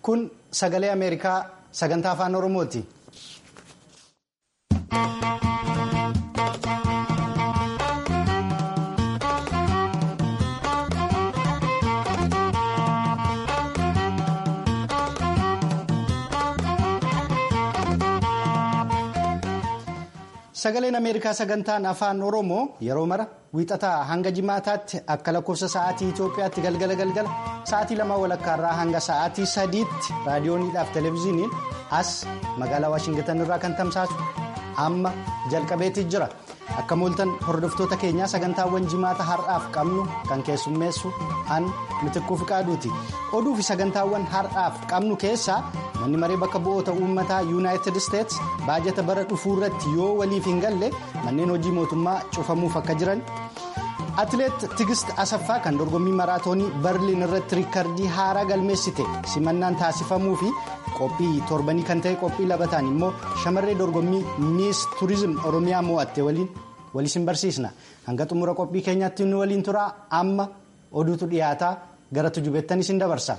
kun sagalee ameerikaa sagantaa afaan oromooti. sagaleen ameerikaa sagantaan afaan oromoo yeroo mara wiixataa hanga jimaataatti akka lakkoofsa sa'aatii itoophiyaatti galgala galgala sa'aatii lama walakkaarraa hanga sa'aatii sadiitti raadiyooniidhaaf televezyiiniin as magaalaa waashingitan irraa kan tamsaasu amma jalqabeetii jira akka mooltan hordoftoota keenyaa sagantaawwan jimaata har'aaf qabnu kan keessummeessu an mitikkuu fiqaaduuti oduu fi sagantaawwan har'aaf qabnu keessaa manni maree bakka bu'oota uummataa yuunaayitid isteets baajata bara dhufuu irratti yoo waliif hin galle manneen hojii mootummaa cufamuuf akka jiran atileet tigist asaffaa kan dorgommii maraatoonii barliin irratti riikardii haaraa galmeessite simannaan taasifamuu fi qophii torbanii kan ta'e qophii labataan immoo shamarree dorgommii miis tuurizim oromiyaa mo'atte waliin walisin barsiisna hanga xumura qophii keenyaatti nu waliin turaa amma oduutu dhiyaataa gara tujubeettanis hin dabarsa.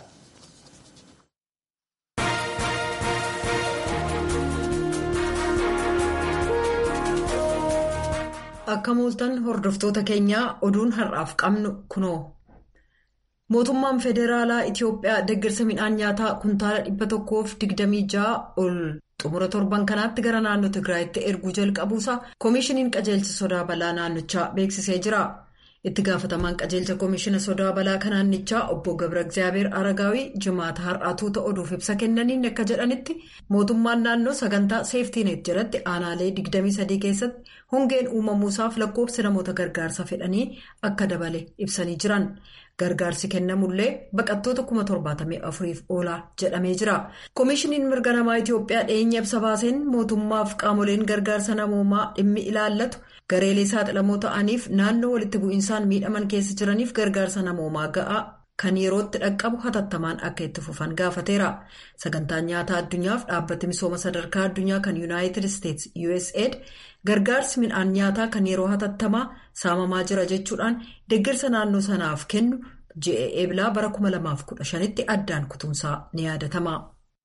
akka mooltan hordoftoota keenyaa oduun har'aaf qabnu kunoo mootummaan federaalaa itiyoophiyaa deeggarsa midhaan nyaataa kuntaala dhibba tokkoof digdamii ja'a ol xumura torban kanaatti gara naannoo tigraayitti erguu jalqabuusaa koomishiniin qajeelcha sodaa balaa naannichaa beeksisee jira itti gaafatamaan qajeelcha koomishina sodaa balaa kan naannichaa obbo gabra egzaabeer aragaawii jimaata har'aatuuta oduuf ibsa kennaniin akka jedhanitti mootummaan naannoo sagantaa seeftiineet jalatti aanaalee 23 keessatti hongeen uumamuusaaf lakkoofsi namoota gargaarsa fedhanii akka dabale ibsanii jiran gargaarsi kennamullee baqattoota 74,000f oolaa jedhamee jira koomishiniin mirga namaa itiyoophiyaa dhiyeenya ibsa baaseen mootummaaf qaamoleen gargaarsa namoomaa dhimmi ilaallatu gareelee saaxilamoo ta'aniif naannoo walitti bu'iinsaan miidhaman keessa jiraniif gargaarsa namoomaa ga'aa kan yerootti dhaqqabu hatattamaan akka itti fufan gaafateera sagantaan nyaataa addunyaaf dhaabbati misooma sadarkaa addunyaa kan yuunaayitid isteets usaid gargaarsi midhaan nyaataa kan yeroo hatattamaa saamamaa jira jechuudhaan deeggarsa naannoo sanaaf kennu ji'a eebilaa bara 2015tti addaan kutumsaa ni yaadatama.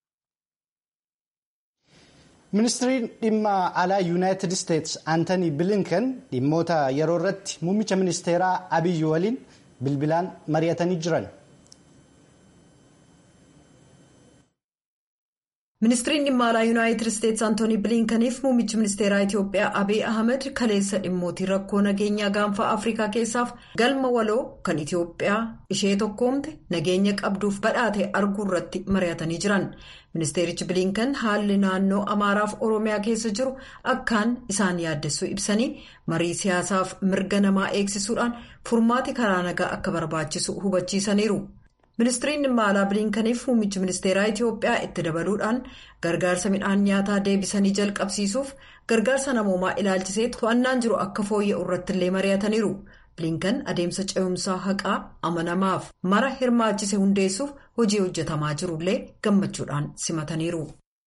ministiriin dhimma alaa yuunaayitid isteets aantanii bilinkan dhimmoota yeroo irratti muummicha ministeeraa abiyyi waliin bilbilaan mari'atanii jiran. ministiriin dhimma alaa yuunaayitid isteets antoonii bilinkaniif muummichi ministeeraa itiyoophiyaa abiy ahmed kaleessa dhimmootii rakkoo nageenyaa gaanfaa afrikaa keessaaf galma waloo kan itiyoophiyaa ishee tokkoomte nageenya qabduuf badhaate arguu irratti mari'atanii jiran ministeerichi bilinkan haalli naannoo amaaraaf oromiyaa keessa jiru akkaan isaan yaaddessuu ibsanii marii siyaasaaf mirga namaa eegsisuudhaan furmaati karaa nagaa akka barbaachisu hubachiisaniiru. ministiriin dhimma alaa bilinkaniif muummichi ministeeraa itiyoophiyaa itti dabaluudhaan gargaarsa midhaan nyaataa deebisanii jalqabsiisuuf gargaarsa namoomaa ilaalchisee to'annaan jiru akka fooyya'u irratti illee mari'ataniiru bilinkan adeemsa ce'umsaa haqaa amanamaaf mara hirmaachise hundeessuuf hojii hojjetamaa jirullee gammachuudhaan simataniiru.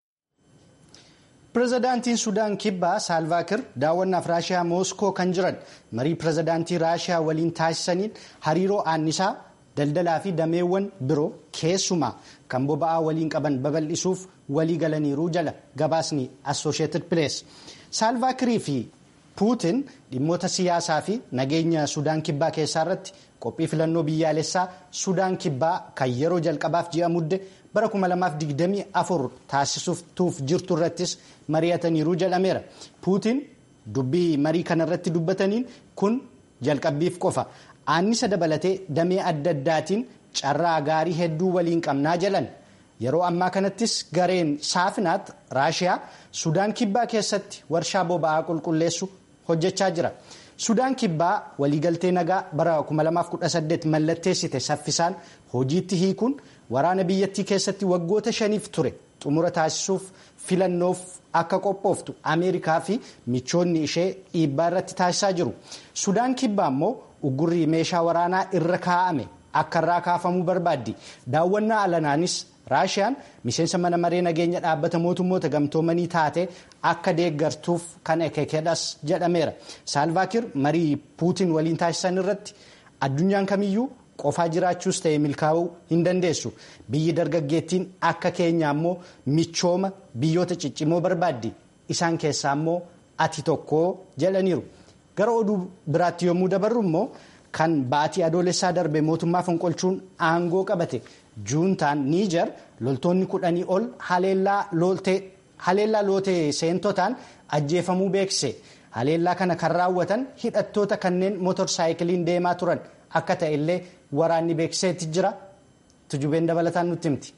pireezidaantiin sudaan kibbaa saalvaakir daawwannaaf raashiyaa mooskoo kan jiran marii pireezidaantii raashiyaa waliin taasisaniin hariiroo aannisaa. daldalaa fi dameewwan biroo keessumaa kan boba'aa waliin qaban babal'isuuf walii galaniiruu jala gabaasni assosheetid pirees saalvaakirii fi puutin dhimmoota siyaasaa fi nageenya sudaan kibbaa keessaa irratti qophii filannoo biyyaalessaa sudaan kibbaa kan yeroo jalqabaaf ji'a mudde bara 2024 taasisuuf jirtu irrattis mari'ataniiruu jedhameera puutin dubbii marii kanarratti dubbataniin kun jalqabbiif qofa. Aannisa dabalatee damee adda addaatiin carraa gaarii hedduu waliin qabnaa jalan yeroo ammaa kanattis gareen saafinaat raashiyaa sudaan kibbaa keessatti warshaa boba'aa qulqulleessu hojjechaa jira. Sudaan kibbaa waliigaltee nagaa bara 2018 mallatteessite saffisaan hojiitti hiikuun waraana biyyattii keessatti waggoota shaniif ture xumura taasisuuf filannoof akka qophooftu Ameerikaa fi michoonni ishee dhiibbaa irratti taasisaa jiru. Sudaan kibbaa immoo. Uggurri meeshaa waraanaa irra kaa'ame akka irraa kaafamuu barbaaddi. Daawwannaa alanaanis Raashiyaan miseensa mana maree nageenya dhaabbata mootummoota gamtoomanii taate akka deeggartuuf kan ekekedhas jedhameera. Saalvaakir marii Puutiin waliin taasisan irratti addunyaan kamiyyuu qofaa jiraachuus ta'e milkaa'uu hin dandeessu biyyi dargaggeettiin akka keenya ammoo michooma biyyoota ciccimoo barbaaddi isaan keessaa ammoo ati tokko jedhaniiru gara oduu biraatti yommuu dabarru immoo kan baatii adoolessaa darbe mootummaa fonqolchuun aangoo qabate juuntaan niijar loltoonni kudhanii ol haleellaa lootee seentotaan ajjeefamuu beekse. haleellaa kana kan raawwatan hidhattoota kanneen motorsaayikiliin deemaa turan akka ta'e illee waraanni beeksiseetti jira tujubeen dabalataan nutti himti.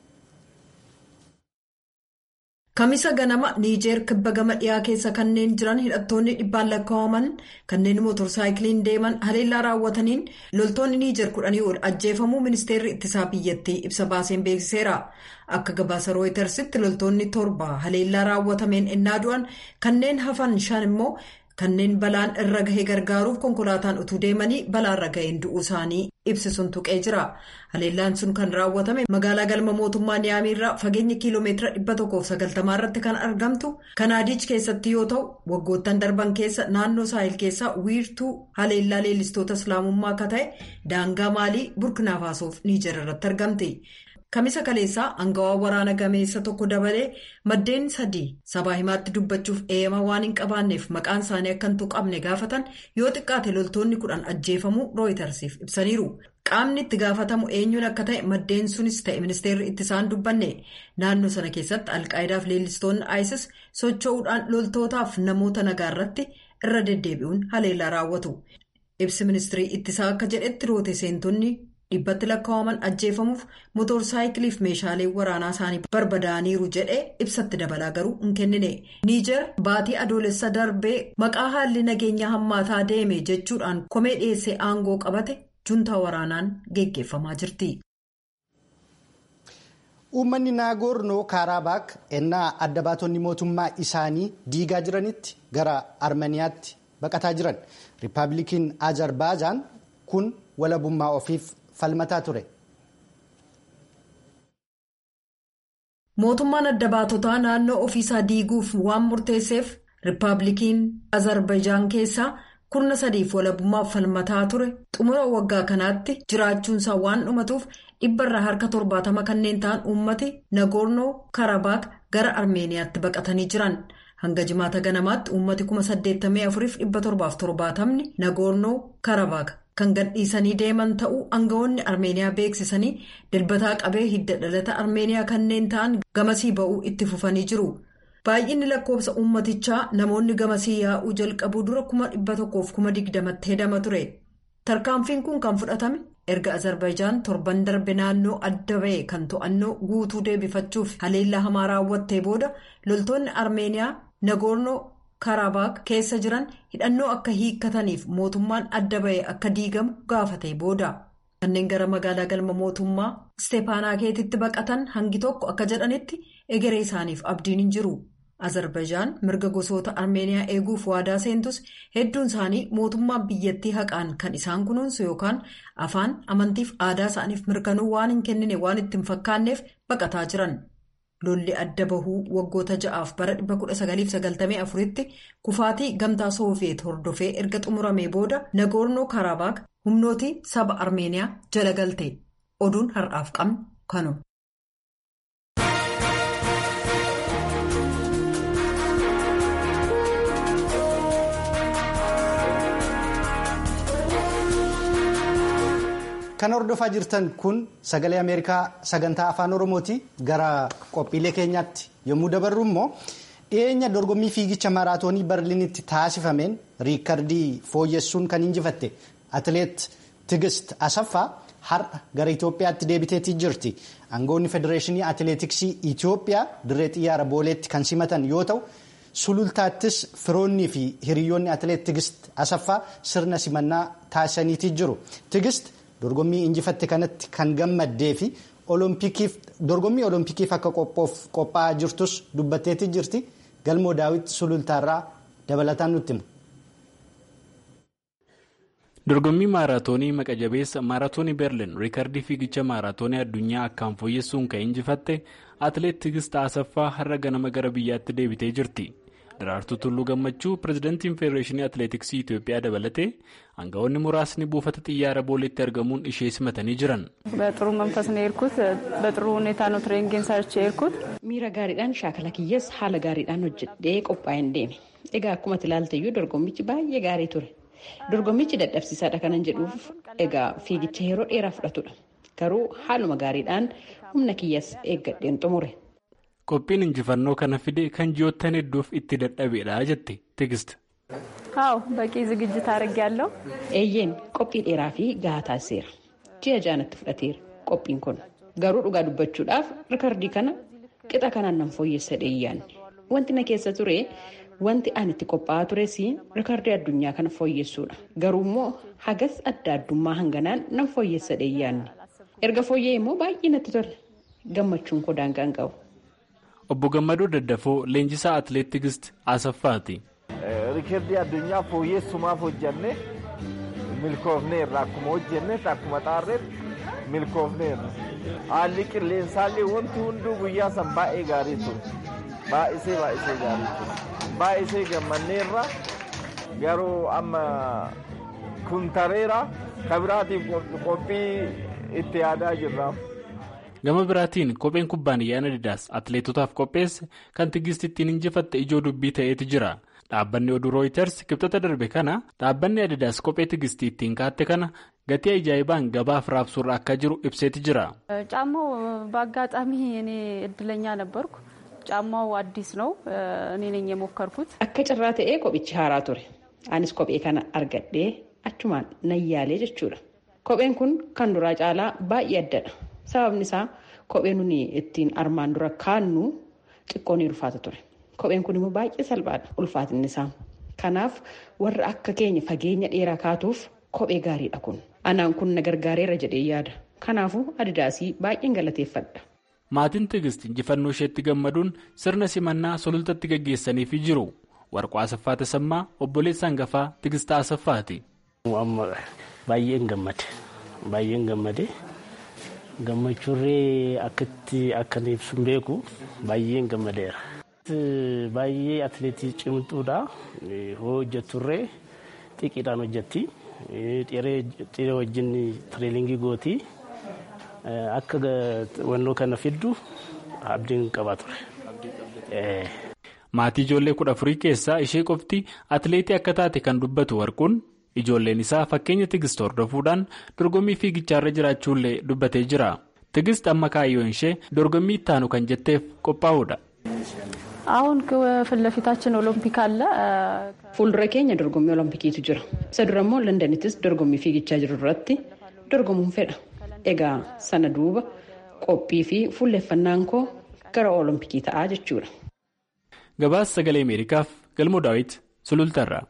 Kamisa ganama Niijeer kibba gama dhiyaa keessa kanneen jiran hidhattoonni dhibbaan lakkaa'aman kanneen motorsaayikiliin deeman haleellaa raawwataniin loltoonni Niijeer kudhanii ol ajjeefamuu ministeerri ittisaa biyyattii ibsa baaseen beeksiseera. Akka gabaasa rooyitersitti loltoonni torba haleellaa raawwatameen ennaa du'an kanneen hafan shan immoo kanneen balaan irra gahee gargaaruuf konkolaataan utuu deemanii balaarra gaheen du'uu isaanii ibsisuun tuqee jira. Haleellaan sun kan raawwatame magaalaa galma mootummaa Niyaamiirraa fageenya kiiloomeetira 190 irratti kan argamtu Kanaadiich keessatti yoo ta'u waggoottan darban keessa naannoo saahil keessaa wiirtuu haleellaa leellistoota islaamummaa akka ta'e daangaa maalii burkinaafaasof niijer irratti argamti. Kamisa kaleessaa aangawaa waraana gameessa tokko dabalee maddeen sadii sabaa himaatti dubbachuuf eeyama waan hin qabaanneef maqaan isaanii akka hin tuqamne gaafatan yoo xiqqaate loltoonni kudhan ajjeefamuu rooyitarsiif ibsaniiru. Qaamni itti gaafatamu eenyuun akka ta'e maddeen sunis ta'e ministeerri ittisaan dubbanne naannoo sana keessatti alqaayidaaf leellistoonni ISIS socho'uudhaan loltootaaf namoota nagaa irratti irra deddeebi'uun haleellaa raawwatu. Ibsi ministirii ittisaa akka jedhetti roote seentonni. dhibbatti lakkaa'aman ajjeefamuuf motorsaayikiliif meeshaalee waraanaa isaanii barbadaa'aniiru jedhee ibsatti dabalaa garuu hin kennine niijer baatii adoolessa darbee maqaa haalli nageenyaa hammaataa deeme jechuudhaan komee dhiyeessee aangoo qabate juntaa waraanaan geggeeffamaa jirti. uummanni naagoornoo kaarabaak ennaa adda baatonni mootummaa isaanii diigaa jiranitti gara armeniyaatti baqataa jiran riippaabilikiin azerbaajaan kun walabummaa ofiif. falmataa ture. Mootummaan adda baatotaa naannoo ofiisaa diiguuf waan murteesseef riippaabilikiin Azerbaijaan keessaa kurna sadiif walabummaaf falmataa ture xumura waggaa kanaatti jiraachuunsaa waan dhumatuuf dhibbarraa harka torbaatama kanneen ta'an uummati nagoornoo karabaak gara armeeniyaatti baqatanii jiran. hanga jimaata ganamaatti uummati 84,770 nagoornoo karabaak kan gadhiisanii deeman ta'uu aangawoonni armeeniyaa beeksisanii dilbataa qabee hidda dhalata armeeniyaa kanneen ta'an gamasii ba'uu itti fufanii jiru. baay'inni lakkoofsa uummatichaa namoonni gamasii yaa'uu jalqabuu dura 120,020tti hedama ture. tarkaanfiin kun kan fudhatame erga azerbaijaan torban darbe naannoo adda ba'e kan to'annoo guutuu deebifachuuf haleellaa hamaa raawwattee booda loltoonni armeeniyaa nagoornoo karabaak keessa jiran hidhannoo akka hiikkataniif mootummaan adda ba'e akka diigamu gaafatee booda kanneen gara magaalaa galma mootummaa isteepaanaakeetitti baqatan hangi tokko akka jedhanitti egeree isaaniif abdiin hin jiru. azerbaijaan mirga gosoota armeeniyaa eeguuf waadaa seentus hedduun isaanii mootummaan biyyattii haqaan kan isaan kunuunsu yookaan afaan amantiif aadaa isaaniif mirkanuu waan hin kennine waan itti hin fakkaanneef baqataa jiran lolli adda bahuu waggoota ja'aaf bara 1994tti kufaatii gamtaa sooviyeet hordofee erga xumuramee booda nagoornoo karabaak humnootii saba armeeniyaa jala galte oduun har'aaf qabnu kanuma. kan hordofaa jirtan kun sagalee ameerikaa sagantaa afaan oromooti gara qophiilee keenyaatti yommuu dabarru immoo dhiyeenya dorgommii fiigicha maraatoonii barliinitti taasifameen riikardii fooyyessuun kan injifatte atileet tigist asaffaa har'a gara itoophiyaatti deebiteetii jirti aangoonni federeeshinii atileetiksii itoophiyaa dirree xiyyaara booleetti kan simatan yoo ta'u sulultaattis firoonnii fi hiriyoonni atileet tigist asaffaa sirna simannaa taasisaniitii jiru tigist. dorgommii injifatte kanatti kan gammaddee fi dorgommii oloompikiif akka qophaa'aa jirtus dubbatteetii jirti galmoo daawit sulultaarraa dabalataan nutti himu. dorgommii maaraatoonii maqa jabeessa maaraatoonii berlin riikardii fiigicha maaraatoonii addunyaa akkaan fooyyessuun kan injifatte atileet tigist asaffaa har'a ganama gara biyyaatti deebitee jirti Daraartuu Tulluu Gammachuu pirezidantiin Federeeshinii Atileetiksii Itoophiyaa dabalatee aangawoonni muraasni buufata xiyyaara booleetti argamuun ishee simatanii jiran. በጥሩ መንፈስ ነው የሄድኩት። በጥሩ ሁኔታ ነው ትሬኒንግን ሰርቼ የሄድኩት። miira gaariidhaan shaakala kiyyees haala gaariidhaan hojjedhee qophaa'een deeme egaa akkuma ilaalteyyuu dorgommichi baay'ee gaarii ture dorgommichi dadhabsiisaadha kanan jedhuuf egaa fiigicha yeroo dheeraa fudhatudha garuu haaluma gaariidhaan humna kiyyaas eeggadheen xumure. Qophiin injifannoo kana fide kan ji'oottan hedduuf itti dadhabeedha jette Tigist. አዎ በቂ ዝግጅት አድርጌያለሁ። eeyyeen qophii dheeraa fi gahaa taasiseera ji'a jaanatti fudhateera qophiin kun garuu dhugaa dubbachuudhaaf rikardii kana qixa kanaan nan fooyyessa dheeyyaanne wanti na keessa ture wanti ani itti qophaa'aa tures rikardii addunyaa kana fooyyessuudha garuu immoo hagas adda addummaa hanganaan nan fooyyessa dheeyyaanne erga fooyyee immoo baay'ee natti tole gammachuun koo daangaa hin qabu. Obbo Gammadoo Daddafoo leenjisaa atileet Tigist Asaffaati. Rikardii addunyaa fooyyessumaaf hojjenne milkoofneerra akkuma hojjennetti akkuma xaarreetti milkoofneerra. Haalli qilleensaallee wanti hunduu guyyaa san baay'ee gaarii ture. Baay'isee baay'isee gaarii ture. Baay'isee gammanneerra garuu amma kun tareera kabiraatiif qophii itti yaadaa jirra. Gama biraatiin kopheen kubbaaniyyaan Adidaas atileetotaaf qopheesse kan Tigist ittiin injifatte ijoo dubbii ta'eetu jira. Dhaabbanni oduu Rooyiters kibxata darbe kana dhaabbanni Adidaas kophee Tigistii ittiin kaatte kana gatii ajaa'ibaan gabaaf raabsuurra akka jiru ibseeti jira. ጫማው በአጋጣሚ እኔ እድለኛ ነበርኩ። ጫማው አዲስ ነው። እኔ ነኝ የሞከርኩት። Akka carraa ta'ee kophichi haaraa ture. Anis kophee kana argadhee achumaan nayyaalee jechuudha. Kopheen kun kan duraa caalaa baay'ee addadha. Sababni isaa kopheen nuni ittiin armaan dura kaannu xiqqoo ni ulfaata ture. Kopheen kun immoo baay'ee salphaadha ulfaatinni isaa. Kanaaf warra akka keenya fageenya dheeraa kaatuuf kophee gaariidha kun. Anaan kun na gargaareera jedhee yaada. Kanaafuu adidaasii baay'een galateeffadha. Maatiin Tigist injifannoo isheetti gammaduun sirna simannaa sulultatti gaggeessaniifi jiru. Warqoo Asaffaa Tasammaa obboleessa hangafaa Tigist Asaffaati. Baay'een gammade. Baay'een gammade. Gammachuurree akkatti akkan ibsu hin beeku baay'een gammadeera. Baay'ee atileetii cimtuudha. Hoo hojjetturree xiqqeedhaan hojjetti. Xiree wajjin tireelingii gooti. Akka wannoo kana fiddu abdiin qabaa ture. Maatii ijoollee kudha afurii keessaa ishee qofti atileetii akka taate kan dubbatu warquun ijoolleen isaa fakkeenya tigist hordofuudhaan dorgommii fiigichaarra jiraachuullee dubbatee jira. Tigist amma kaayyoon ishee dorgommii ittaanu kan jetteef qophaa'uudha. አሁን ፊት ለፊታችን ኦሎምፒክ አለ። Fuuldura keenya dorgommii oloompikiitu jira. Isa dura immoo Londonittis dorgommii fiigichaa jiru irratti dorgomuun fedha. Egaa sana duuba qophii fi fuulleeffannaan koo gara olompikii ta'aa jechuudha. Gabaasa sagalee Ameerikaaf galmoo daawit sulultarraa.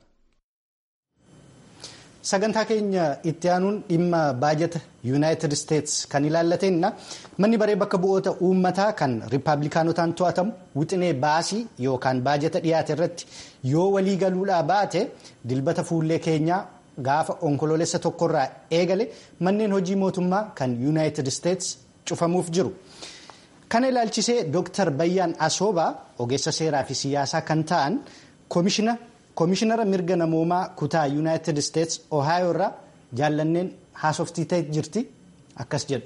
Sagantaa keenya itti aanuun dhimma baajata yuunaayitid isteets kan ilaallatenna manni baree bakka bu'oota uummataa kan riippaabilikaanotaan to'atamu wixinee baasii yookaan baajata dhiyaate irratti yoo walii galuudhaa baate dilbata fuullee keenyaa gaafa onkoloolessa tokkorraa eegale manneen hojii mootummaa kan yuunaayitid isteets cufamuuf jiru. Kana ilaalchisee Dr. Bayyaan Asoobaa ogeessa seeraa fi siyaasaa kan ta'an koomishinara mirga namoomaa kutaa yuunaayitid isteets ohaayoo irraa jaallanneen haasoftii ta'e jirti akkas jedhu.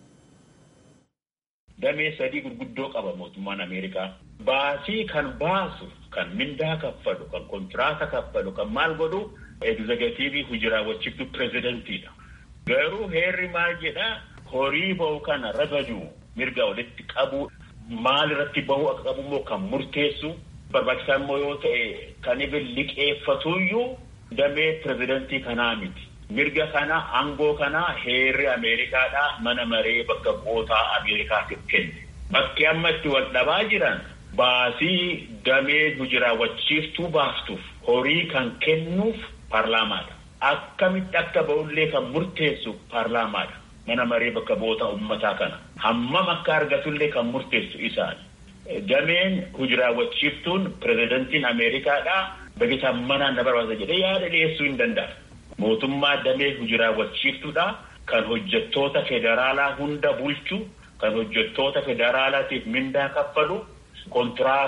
Damee sadii gurguddoo qaba mootummaan Ameerikaa. Baasii kan baasu, kan mindaa kaffalu, kan kontiraata kaffalu, kan maal godhu egzegatiivii hujiraawwachiiftu pireezidentiidha. Garuu heerri maal jedhaa horii bahu kana ragaduu mirga walitti qabu maal irratti bahu akka qabu immoo kan murteessu barbaachisaa immoo yoo ta'e kan ibin liqeeffatuyyuu damee pirezidantii kanaa miti. Mirga kana aangoo kana heerri Ameerikaadhaa mana maree bakka bu'ootaa Ameerikaatiif kenne. Bakki amma itti wal dhabaa jiran baasii damee hujiraawwachiiftuu baastuuf horii kan kennuuf paarlaamaadha. Akkamitti akka ba'ullee kan murteessu paarlaamaadha. Mana maree bakka bu'oota uummataa kana. Hammam akka argatullee kan murteessu isaani. Dameen hujiraawwachiiftuun pirezidantiin Ameerikaadhaa bajetaa manaan na barbaasa jedhee yaada dhiyeessuu hin danda'a. Mootummaa damee hujiraawwachiiftuudha kan hojjettoota federaalaa hunda bulchu kan hojjettoota federaalaatiif mindaa kaffalu kontiraata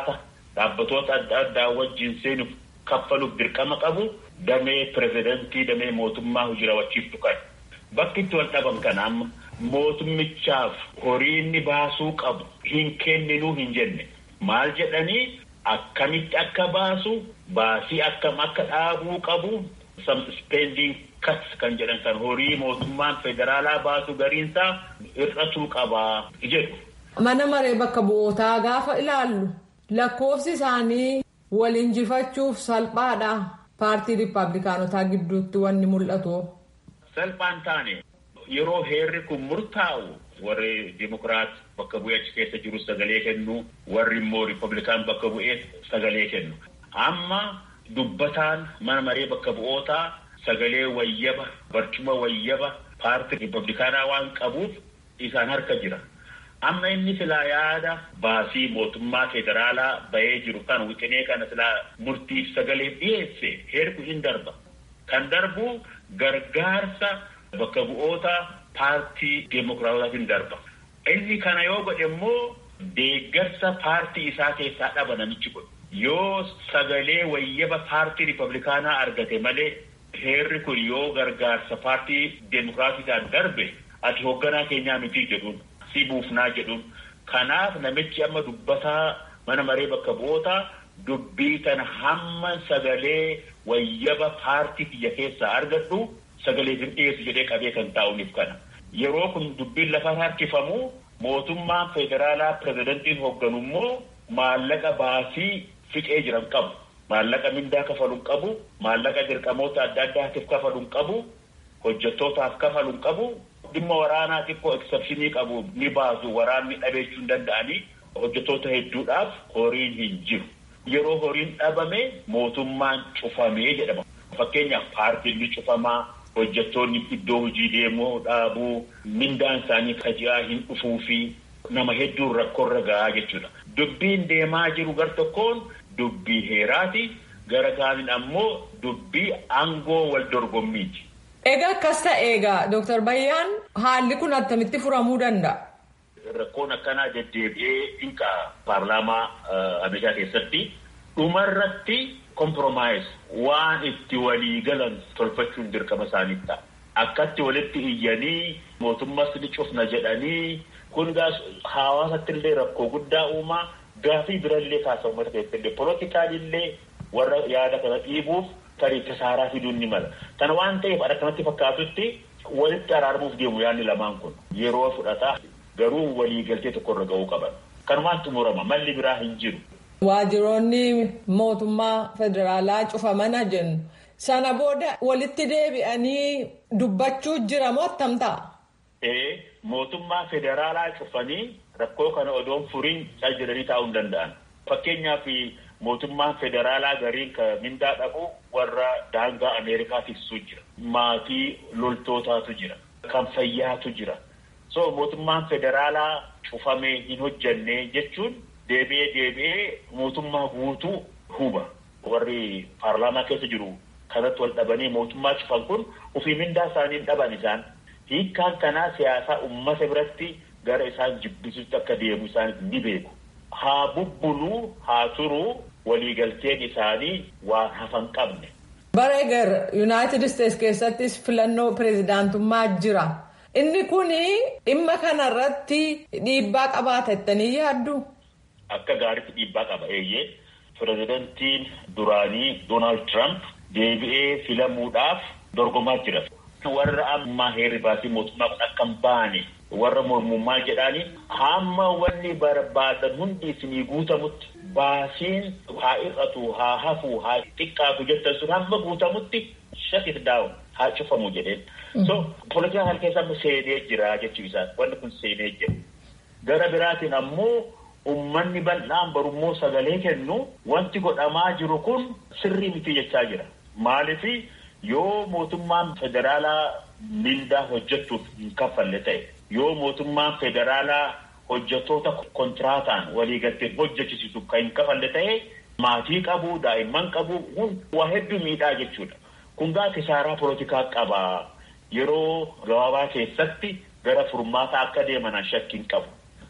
dhaabbatoota adda addaa wajjin seenuuf kaffaluuf dirqama qabu damee pirezidantii damee mootummaa hojii raawwachiiftu kan bakki itti wal dhaban kana amma mootummichaaf horii inni baasuu qabu hin kenninuu hin jenne maal jedhanii akkamitti akka baasu baasii akkam akka dhaabuu qabu some spending cuts kan jedhan kan horii mootummaan federaalaa baasu gariinsaa hir'atuu qabaa jedhu. Mana maree bakka bu'ootaa gaafa ilaallu lakkoofsi isaanii wal injifachuuf salphaadha. Paartii Rippaabilikaanotaa gidduutti wanni mul'atu. Salphaan taane yeroo heerri kun murtaa'u warri Dimokiraat bakka bu'ee achi keessa jiru sagalee kennu warri immoo Rippaabilikaan bakka bu'ee sagalee kennu. Amma dubbataan mana maree bakka bu'ootaa sagalee wayyaba barcuma wayyaba paartii Rippaabilikaanaa waan qabuuf isaan harka jira. amma inni silaa yaada baasii mootummaa federaalaa bahee jiru kan wixinee kana silaa murtiif sagaleef dhiyeesse heerku hin darba. Kan darbu gargaarsa bakka bu'oota paartii deemokiraatootaaf hin darba. Inni kana yoo godhe immoo deeggarsa paartii isaa keessaa dhaba namichi godhu. Yoo sagalee wayyaba paartii ripablikaanaa argate malee heerri kun yoo gargaarsa paartii deemokiraatiidhaan darbe ati hoogganaa keenyaa miti jedhuun. si buufnaa jedhuun kanaaf namichi amma dubbataa mana maree bakka bu'ootaa dubbii kana hamma sagalee wayyaba paartii kiyya keessaa argadhu sagalee hin dhiyeessu jedhee qabee kan taa'uuniif kana yeroo kun dubbiin lafa harkifamu mootummaan federaalaa pirezidantiin hoogganu immoo maallaqa baasii fiqee jiran qabu maallaqa mindaa kafaluun qabu maallaqa dirqamoota adda addaatiif kafaluun qabu hojjettootaaf kafaluun qabu dhimma waraanaa xiqqoo eksepshinii qabu ni baasu waraanni dhabeechuu hin danda'anii hojjettoota hedduudhaaf horiin hin jiru. Yeroo horiin dhabame mootummaan cufamee jedhama. Fakkeenyaaf paartiin ni cufamaa hojjettoonni iddoo hojii deemuu dhaabuu mindaan isaanii kaji'aa hin dhufuu fi nama hedduun rakkoorra gahaa jechuudha. Dubbiin deemaa jiru gar tokkoon dubbii heeraati gara kaaniin ammoo dubbii aangoo wal dorgommiiti. Egaa akkas ta'e egaa Dooktar Bayyaan haalli kun attamitti furamuu danda'a? Rakkoon akkanaa deddeebi'ee hinqa paarlaamaa Ameerikaa keessatti dhumarratti komproomaayis waan itti walii galan tolfachuun dirqama isaanii ta'a. Akkatti walitti iyyanii mootummas ni cufna jedhanii kun hawaasatti illee rakkoo guddaa uumaa gaafii birallee kaasa uummata keessatti illee poolootikaalillee warra yaada kana dhiibuuf tarii kasaaraa fiduun ni mala. Kana waan ta'eef akka kanatti fakkaatutti walitti araaramuuf deemu yaadni lamaan kun yeroo fudhataa garuu waliigaltee tokkorra ga'uu qaban. Kanumaan xumurama malli biraa hin jiru. Waajjiroonni mootummaa federaalaa cufamana jennu sana booda walitti deebi'anii dubbachuu jira moo attam ta'a? Ee mootummaa federaalaa cufanii rakkoo kana odoon furiin cal jedhanii taa'uu hin danda'an. Fakkeenyaaf mootummaan federaalaa gariin kan mindaa dhabu warra daangaa Ameerikaa tiksuu jira. Maatii loltootaatu jira. Kan fayyaatu jira. So mootummaan federaalaa cufamee hin hojjannee jechuun deebi'ee deebi'ee mootummaa guutuu huba. Warri paarlaamaa keessa jiru kanatti wal dhabanii mootummaa cufan kun ofii mindaa isaanii dhaban isaan. Hiikkaan kanaa siyaasaa uummata biratti gara isaan jibbisuutti akka deemu isaan ni beeku. Haa bubbuluu haa turuu waliigalteen isaanii waan hafan qabne. Bara eger Yuunaayitid Isteets keessattis filannoo pireezidaantummaa jira. Inni kun dhimma kanarratti dhiibbaa qabaata jettanii yaaddu? Akka gaariitti dhiibbaa qaba eeyyee. Pireezidantiin duraanii Doonaald Tiraamp deebi'ee filamuudhaaf dorgomaa jira. Warra ammaa heerri baasii mootummaa kun akka hin baane warra mormummaa jedhaanii hamma wanni barbaadan hundi isinii guutamutti baasiin haa hir'atu haa hafu haa xiqqaatu jettan sun hamma guutamutti shut it down haa cufamu jedheen. So poolitikaa kana keessa seenee jira jechuu isaa wanni kun seenee jira. Gara biraatiin ammoo ummanni bal'aan barummoo sagalee kennu wanti godhamaa jiru kun sirrii miti jechaa jira. Maaliifi yoo mootummaan federaalaa mindaa hojjechuuf hin kaffalle ta'e yoo mootummaan federaalaa hojjettoota kontiraataan waliigalteen hojjechisiisuuf kan hin kafalle ta'e maatii qabu daa'imman qabu waa hedduu miidhaa jechuudha. Kun gaa kisaaraa poolitikaa qaba. Yeroo gabaabaa keessatti gara furmaataa akka deeman shakkiin qabu.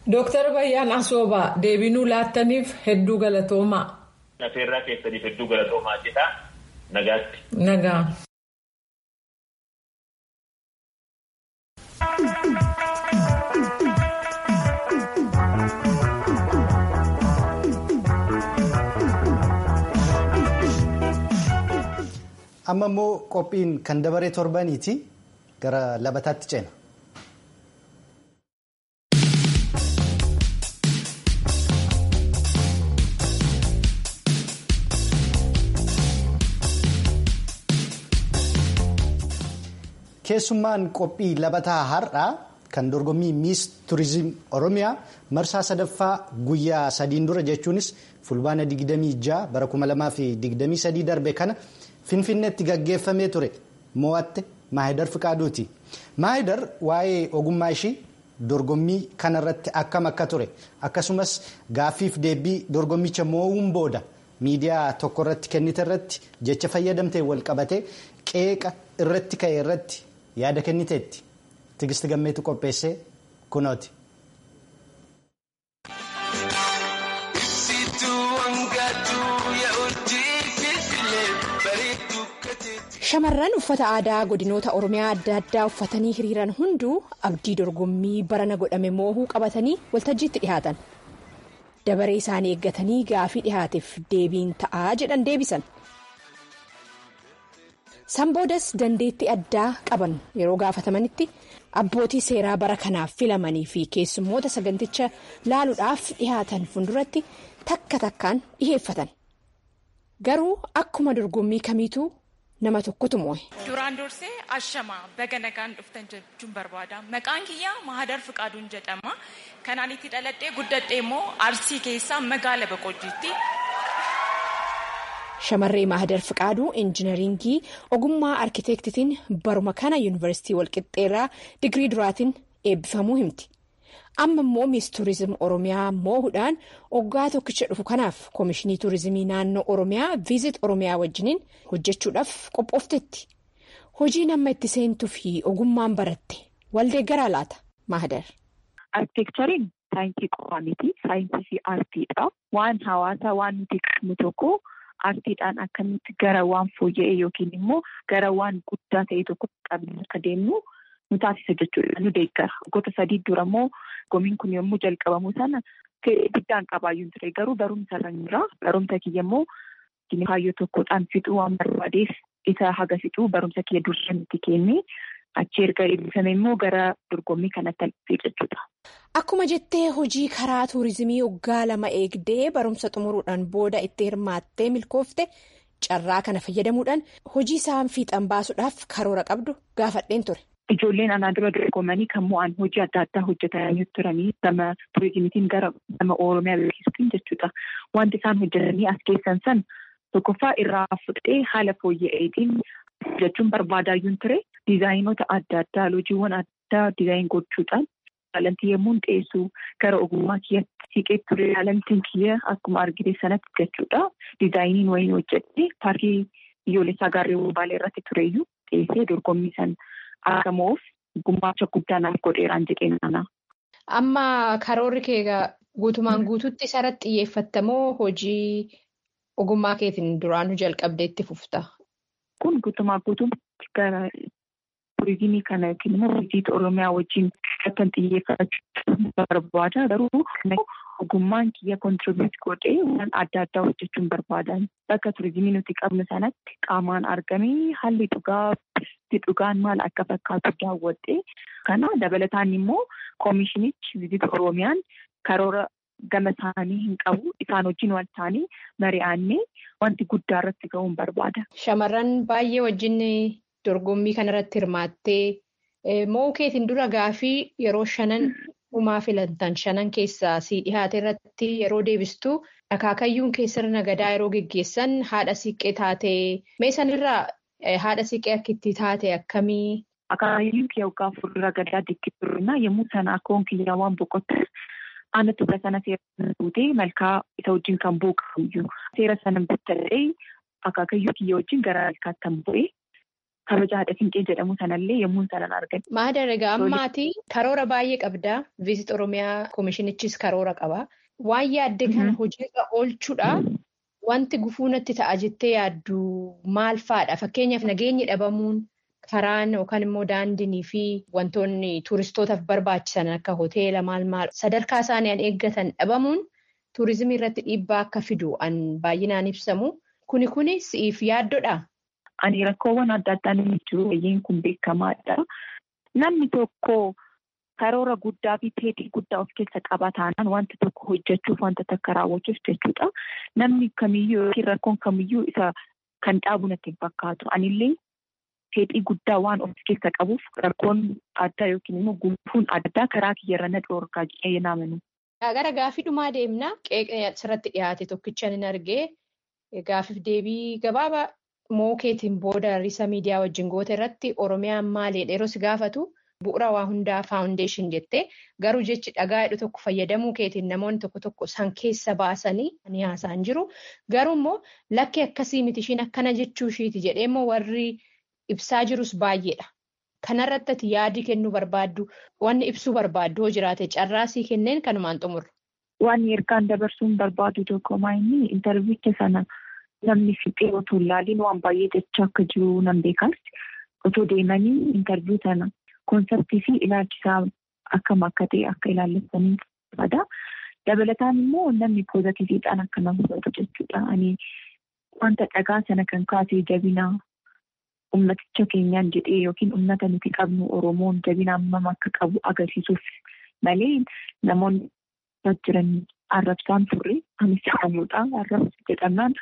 Dooktar Bayyaan Asoobaa deebinuu laattaniif hedduu galatoomaa. Afeerraa keessaniif hedduu galatoomaa jedha nagaatti. Nagaa. amma immoo qophiin kan dabaree torbaniiti gara labataatti ceena. keessummaan qophii labataa har'aa kan dorgommii miis turizim oromiyaa marsaa sadaffaa guyyaa sadiin dura jechuunis fulbaana 26 bara 2023 darbe kana. Finfinneetti gaggeeffamee ture mo'atte Maahidar Fiqaaduuti. Maahidar waa'ee ogummaa ishii dorgommii kanarratti akkam akka ture akkasumas gaaffiif deebii dorgommicha mo'uun booda miidiyaa tokko irratti kennite irratti jecha fayyadamtee wal qabatee qeeqa irratti ka'e irratti yaada kenniteetti. Tigisti gammeetu qopheessee kunooti. Shamarran uffata aadaa godinoota Oromiyaa adda addaa uffatanii hiriiran hunduu abdii dorgommii barana godhame moohuu qabatanii waltajjiitti dhihaatan. Dabaree isaanii eeggatanii gaafii dhihaateef deebiin ta'aa jedhan deebisan. Sanboodas dandeettii addaa qaban yeroo gaafatamanitti abbootii seeraa bara kanaaf filamanii fi keessummoota saganticha laaluudhaaf dhihaatan fuulduratti takka takkaan dhiheeffatan. Garuu akkuma dorgommii kamiituu. nama tokkotu moo'e. Duraan dursee ashamaa baga nagaan dhuftan jechuun barbaada. Maqaan kiyyaa Mahadar Fiqaaduun jedhama. Kanaan itti dhaladhee guddadhee immoo Arsii keessaa magaala Boqojjiitti. Shamarree Mahadar Fiqaaduu injinaringii ogummaa arkiteektitiin baruma kana yuunivarsiitii Walqixxeerraa digirii duraatiin eebbifamuu himti. Amma immoo miis tuurizim Oromiyaa moo'uudhaan waggaa tokkicha dhufu kanaaf koomishinii tuurizimii naannoo Oromiyaa viizit Oromiyaa wajjiniin hojjechuudhaaf qophooftetti. Hojiin amma itti seentuu fi ogummaan baratte waldee garaa laata Mahadar. Arkiteekchariin saayinsii qofaa miti. Saayinsii fi aartiidha. Waan hawaasaa waan nuti qabnu tokko aartiidhaan akkamitti gara waan fooyya'ee yookiin immoo gara waan guddaa ta'e tokko qabnee akka deemnu nu taasisa jechuudha. Nu deeggara. Waggoota sadii dura immoo gomiin kun yommuu jalqabamu sana guddaan qabaayyuu ture. Garuu barumsa irra jira. Barumsa kiyya immoo kaayyoo tokkodhaan fixuu waan barbaadeef isa haga fixuu barumsa kiyya dursa nuti kenne. Achi erga eebbifame immoo gara dorgommii kanatti alfee jechuudha. Akkuma jettee hojii karaa tuurizimii waggaa lama eegdee barumsa xumuruudhaan booda itti hirmaattee milkoofte carraa kana fayyadamuudhaan hojii isaan fiixan baasuudhaaf karoora qabdu gaafadheen ture. Ijoolleen anaa dura dorgomanii kan mo'an hojii adda addaa hojjetanii turanii gama tuurizimiitiin gara gama Oromiyaa beeksisuutiin jechuudha. Wanti isaan hojjetanii as keessan san tokkoffaa irraa fudhee haala fooyya'eetiin jechuun barbaadaayyuun ture. Diizaayinoota adda addaa hojiiwwan addaa diizaayin gochuudhaan taalantii yommuu dhiyeessu gara ogummaa kiyyatti siqee ture taalantiin kiyya akkuma argite sanatti jechuudha. Diizaayiniin wayiin hojjette paarkii biyyoolessaa gaarreewwan baalee irratti tureyyuu dhiyeessee dorgommii san akka mo'uuf gumaacha guddaa naaf godheeraan jedheen ana. Amma karoorri kee guutumaan guutuutti isarratti xiyyeeffattamoo hojii ogummaa keetiin duraanuu jalqabdee itti fufta? Kun guutumaa guutuutti gara turizimii kana yookiin immoo viizit Oromiyaa wajjin kan xiyyeeffachuu barbaada. Garuu ogummaan kiyya kontiribiyuut godhee waan adda addaa hojjechuun barbaadan. Bakka turizimii nuti qabnu sanatti qaamaan argamee haalli dhugaa dhugaan maal akka fakkaatu daawwadhee kana dabalataan immoo koomishinichi viizit Oromiyaan karoora gama isaanii hin qabu. Isaan wajjin wal ta'anii mari'annee wanti guddaa irratti ga'uun barbaada. Shamarran baay'ee wajjin dorgommii kanarratti hirmaattee mo'uu keetiin dura gaafii yeroo shanan dhumaa filantan shanan keessaa si dhihaate irratti yeroo deebistu akaakayyuun keessarra gadaa yeroo geggeessan haadha siiqqee taatee mee sanirraa haadha siiqqee akka itti taate akkamii. Akaakayyuun kiyya waggaa fuuldura gadaa dikkiturnaa yommuu sana akkoon kiyya waan boqotte. Aanna tuba sana seera fuutee malkaa isa wajjin kan buuqamuyyuu seera sana bittallee akaakayyuu kiyya wajjin gara malkaatti kan bu'e kabaja haadha siinqee jedhamu sanallee yommuu sanan argan. Maadar egaa ammaati karoora baay'ee qabdaa. Viizit Oromiyaa Koomishinichis karoora qaba. Waan yaadde kana hojiirra oolchuudha. Wanti gufuu natti ta'a jettee yaaddu maal fa'aadha? Fakkeenyaaf nageenyi dhabamuun karaan yookaan immoo daandiinii fi wantoonni tuuristootaaf barbaachisan akka hoteela maal maal sadarkaa isaanii an eeggatan dhabamuun tuurizimii irratti dhiibbaa akka fidu an baay'inaan ibsamu. Kuni kuni si'iif yaaddodha? Ani rakkoowwan adda addaan inni jiru wayyiin kun beekamaadha. Namni tokko karoora guddaa fi fedhii guddaa of keessa qaba taanaan wanta tokko hojjechuuf wanta takka raawwachuuf jechuudha. Namni kamiyyuu yookiin rakkoon kamiyyuu isa kan dhaabu natti hin fakkaatu. Anillee fedhii guddaa waan of keessa qabuuf rakkoon addaa yookiin immoo gufuun addaa karaa kiyyarra na dhoorgaa jedhee naamanu. Gara gaafii dhumaa deemna. Qeeqee asirratti dhiyaate tokkichaan hin argee gaafiif deebii gabaabaa mookeetiin booda riisa miidiyaa wajjin goote irratti Oromiyaan maaliidha yeroo si gaafatu bu'uura waa hundaa faawundeeshin jettee garuu jechi dhagaa hidhu tokko fayyadamuu keetiin namoonni tokko tokko san keessa baasanii ni haasa'an jiru. Garuu immoo lakkee akkasii miti ishiin akkana jechuu ishiiti jedhee immoo warri ibsaa jirus baay'eedha. Kanarratti ati yaadii kennuu barbaaddu wanni ibsuu barbaaddu hoo jiraate carraasii kenneen kanumaan xumurra. Waan ergaan dabarsuun barbaadu tokko maayini intarviicha sana namni fixee otoo ilaaliin waan baay'ee jechaa akka jiru nan beekaas otoo deemanii intarviu sana koonseptii fi ilaalchisaa akkam akka ta'e akka ilaallatanii barbaada. Dabalataan immoo namni poozitiiviidhaan akka nama hubatu jechuudha. Ani wanta dhagaa sana kan kaasee jabinaa ummaticha keenyaan jedhee yookiin ummata nuti qabnu Oromoon jabina hammam akka qabu agarsiisuuf malee namoonni jiran arrabsaan turre anis jedhamudha. Arrabsa jedhamnaan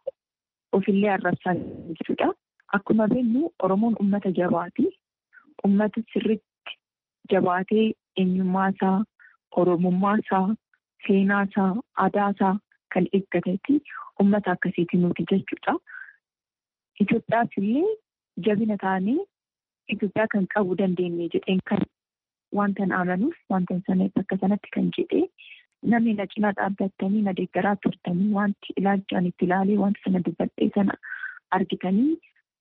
ofillee arrabsaa jechuudha. Akkuma beeknu Oromoon ummata jabaati. Ummata sirriitti jabaatee eenyummaa isaa, oromummaa isaa, seenaa isaa, aadaa isaa kan eeggateeti ummata akkasiiti nuti jechuudha. Itoophiyaas illee jabina taanee Itoophiyaa kan qabu dandeenye jedheen kan wanta amanuuf wanta sana bakka sanatti kan jedhee namni na cinaa dhaabbattanii na deeggaraa turtanii wanti ilaalchaan itti ilaalee wanta sana dubbadhee sana argitanii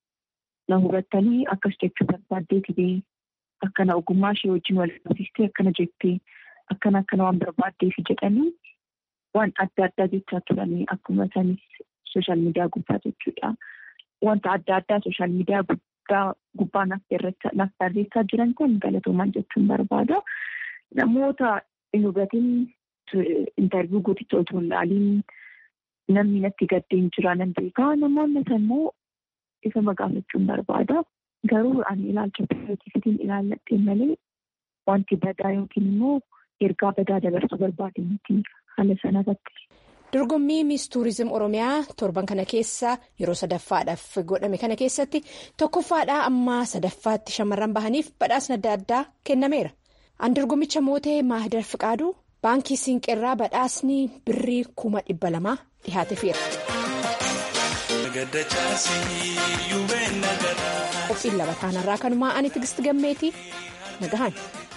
na hubattanii akkas jechuu barbaaddeeti bee akkana ogummaa ishee wajjin wal qabsiistee akkana jettee akkana akkana waan barbaaddeef jedhanii waan adda addaa jechaa turanii akkuma isanis sooshaal miidiyaa gubbaa jechuudha. Wanta adda addaa sooshaal miidiyaa guddaa gubbaa naaf barreessaa jiran kun galatoomaan jechuun barbaada. Namoota hin hubatin intarviyu gooticha otoo hin ilaaliin namni natti gaddeen jira nan beekaa namoonni immoo isa magaafachuun barbaada. Garuu ani ilaalcha pirootifitiin ilaalladhee malee wanti badaa yookiin immoo ergaa badaa dabarsuu barbaade miti haala sanarratti. Dorgommii Miis Tuurizim Oromiyaa torban kana keessa yeroo sadaffaadhaaf godhame kana keessatti tokkoffaadhaa amma sadaffaatti shamarran bahaniif badhaasni adda addaa kennameera. An dorgommicha mootee Maahidar Fiqaaduu baankii Siinqeerraa badhaasni birrii kuma dhibba lamaa dhihaateefeera. Qophiin lama taanarraa kanumaa ani Tigisti Gammeetii nagahan.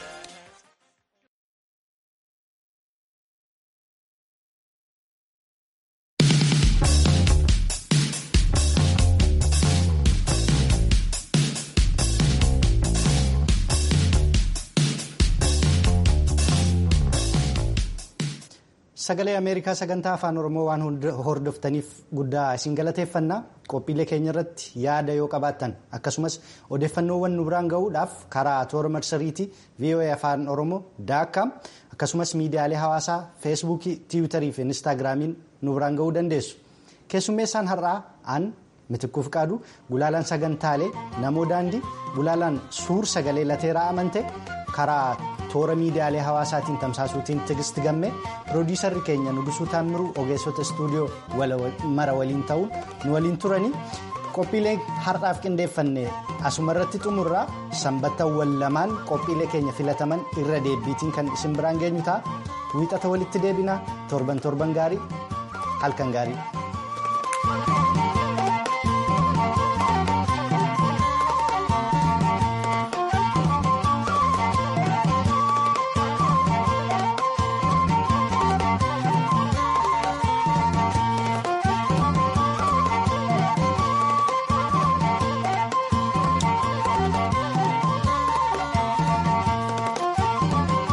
Sagalee Ameerikaa sagantaa afaan Oromoo waan hordoftaniif guddaa isin galateeffannaa qophiilee keenya irratti yaada yoo qabaattan akkasumas odeeffannoowwan nu biraan gahuudhaaf karaa toora marsariitii VOA afaan Oromoo daakkaam akkasumas miidiyaalee hawaasaa feesbuukii tiwiitarii fi inistaagiraamiin nu biraan gahuu dandeessu. Keessummeessaan har'aa aan mitikkuu fiqaadu gulaalaan sagantaalee namoo daandii gulaalaan suur sagalee lateeraa amante karaa toora miidiyaalee hawaasaatiin tamsaasuutiin tigisti gamme piroodiisarri keenya nugusuu taammiruu ogeessota istuudiyoo mara waliin ta'uun nu waliin turanii qophiilee har'aaf qindeeffanne asuma irratti xumurraa sanbattawwan lamaan qophiilee keenya filataman irra deebiitiin kan isin biraan geenyu ta'a wiixata walitti deebinaa torban torban gaarii halkan gaarii.